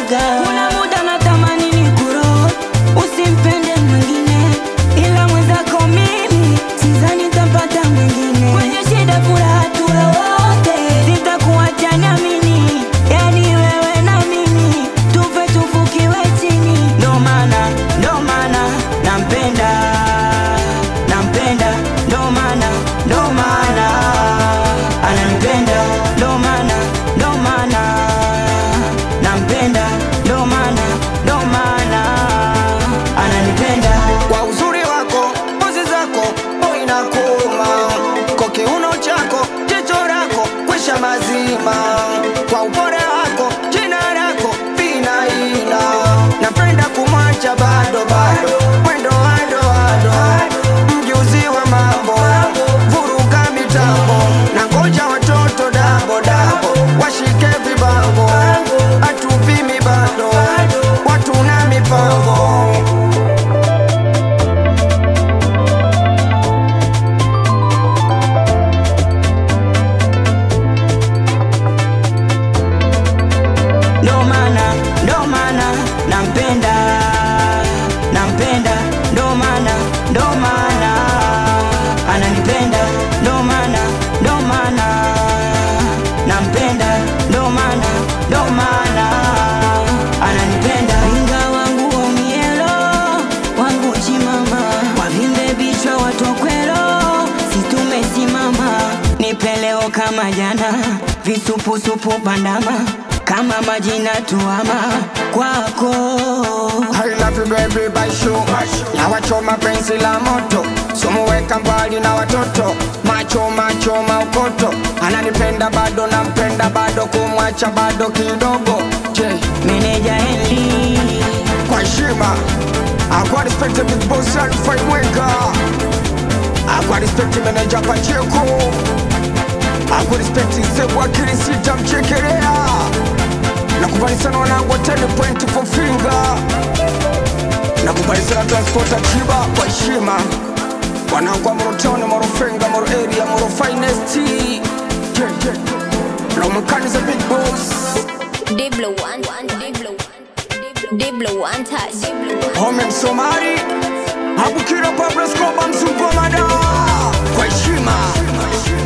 naga. Kuna muda natamani nikuroge, usimpende mwingine, ila mwenzako mimi sidhani nitapata mwingine. Kwenye shida furaha tuwe wote, sitakuacha niamini, yani wewe na mimi tufe tufukiwe chini. Ndo maana ndo maana nampenda nampenda, ndo maana ndo maana ananipenda, ndo maana ndo maana nampenda, ndo maana ndo maana ananipenda. kwa uzuri wako, pozi zako, boy na kuma kwa kiuno chako, jicho lako, kwisha mazima kwa upole wako, jina lako vinaina, napenda kumwacha bado bado, mwendo wado wado, mjuzi wa mambo, vuruga mitambo, na ngoja watoto dabo dabo, washike vibango, atupimi bado, watu na mipango ndo maana ndo maana nampenda nampenda ndo maana ndo maana ananipenda ndo maana ndo maana nampenda ndo maana ndo maana ananipenda inga wangu omielo wangu chimama wavimbe bichwa watokwelo situmesimama nipeleo kama jana visupusupu bandama kama majina tuama kwako I love you baby by show na wachoma penzi la moto sumuweka mbali na watoto macho macho maukoto ananipenda bado nampenda bado kumwacha bado kidogo je meneja Henry kwa heshima akwa respect the big boss Alfred Mwenga akwa respect manager Pacheco akwa respect Sebu Akili Sita Mchekelea nakubali sana wanangu wa 10 point for finger nakubali sana transporta Chiba kwa heshima wanangu wa Morotoni, Morofenga, Moro area, Moro finest yeah, yeah. Lomkani the big boss Diblo one, Diblo, Diblo one touch, Diblo Home Msomali Abukira Pablo Escobar Mzungu wa mada kwa heshima